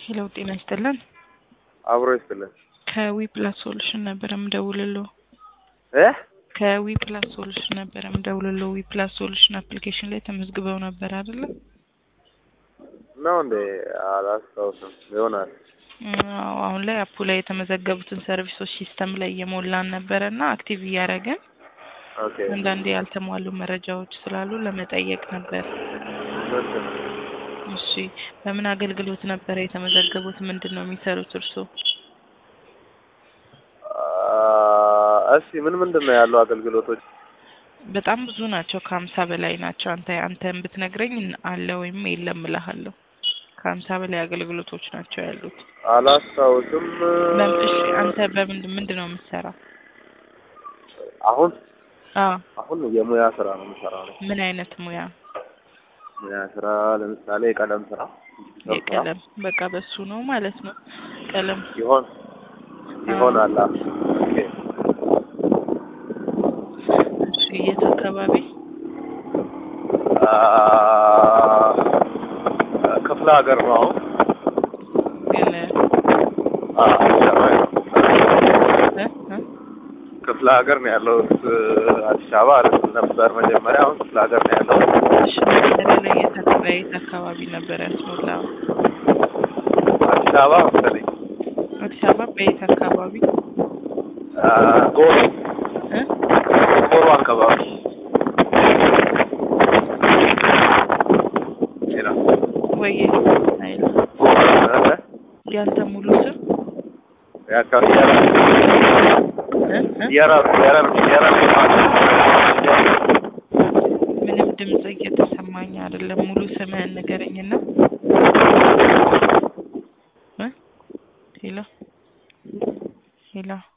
ሄሎ ጤና ይስጥልን። አብሮ ይስጥልን ከዊ ፕላስ ሶሉሽን ነበረ ምደውልልዎ። እ ከዊ ፕላስ ሶሉሽን ነበረ ምደውልልዎ። ዊ ፕላስ ሶሉሽን አፕሊኬሽን ላይ ተመዝግበው ነበር አይደለ? ነው እንዴ? አላስታውስም ይሆናል። አዎ አሁን ላይ አፑ ላይ የተመዘገቡትን ሰርቪሶች ሲስተም ላይ እየሞላን ነበረ እና አክቲቭ እያደረግን ኦኬ አንዳንዴ ያልተሟሉ መረጃዎች ስላሉ ለመጠየቅ ነበር። ምንድን ነው? እሺ በምን አገልግሎት ነበረ የተመዘገቡት? ምንድን ነው የሚሰሩት እርስዎ? አ፣ እሺ ምን ምንድን ነው ያለው አገልግሎቶች? በጣም ብዙ ናቸው። ከሀምሳ በላይ ናቸው። አንተ አንተን ብትነግረኝ አለ ወይም የለም እልሃለሁ። ከሀምሳ በላይ አገልግሎቶች ናቸው ያሉት። አላስታውስም። በም- እሺ አንተ በምንድን ምንድን ነው የምትሰራው? አሁን አዎ አሁን የሙያ ስራ ነው የምሰራው ነው። ምን አይነት ሙያ? ሙያ ስራ ለምሳሌ የቀለም ስራ ስራ የቀለም በቃ በሱ ነው ማለት ነው። ቀለም ይሆን ይሆናል። አ፣ ኦኬ እሺ የት አካባቢ? አ፣ ክፍለ ሀገር ነው አሁን ግን አ፣ አዲስ አበባ ነው። እ እ ክፍለ ሀገር ነው ያለው። አዲስ አበባ አይደለም ነበር መጀመሪያ። አሁን ክፍለ ሀገር ነው ያለው። እሺ መጀመሪያ ላይ የት አካባቢ የት አካባቢ ነበር ያስሞላው? አዲስ አበባ መሰለኝ አዲስ አበባ በየት አካባቢ? አ፣ ጎሮ እ ጎሮ አካባቢ ሌላ ወይ አይል ጎሮ እ፣ ያንተ ሙሉ ስም የአካባቢ እ እ የራስ የራስ የራስ ምንም ድምጽ እየተሰማኝ አይደለም። ሙሉ ስምህን ንገረኝና። እ ሄሎ ሄሎ